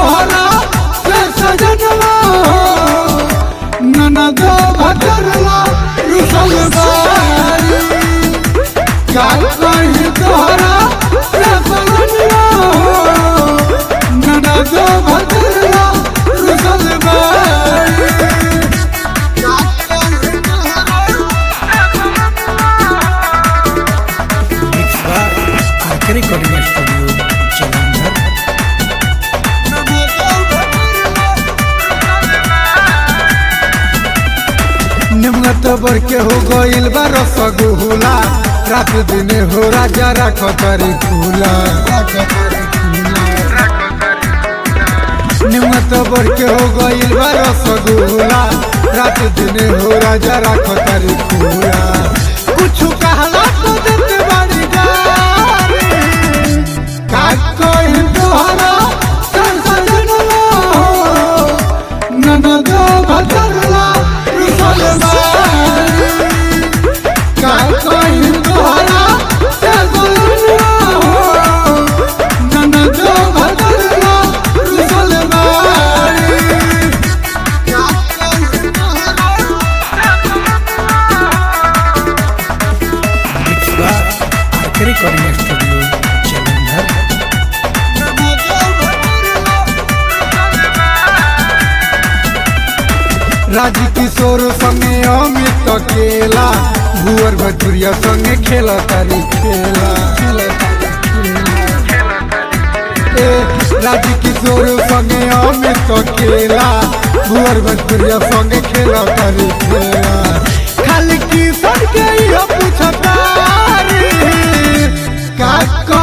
तोहरा से सजनवा ननद भजरला रुसल बारी का कहीं तोहरा से सजनवा ननद भजरला रुसल बारी का कहीं mix by RK recording studio Jalandhar निमत बर के हो गइल बा रसगुल्ला रात दिन हो राजा राख करी खुला निमत बर के हो गइल बा रसगुल्ला रात दिन हो राजा राख करी खुला कुछ कहला तो देते बाड़ी गारी का कोई तोहरा संसदनवा ननद भजरला रुसल बारी का कोई तोहरा संसदनवा ननद भजरला रुसल बारी का कोई तोहरा mix by RK recording studio Jalandhar Raj Kishore संगे अमित केला भुअर भटुरिया संगे खेला तारी खेला ए, राज किशोर संगे अमित केला भुअर भटुरिया संगे खेला तारी खेला खाली किशोर के इहो पूछतारी का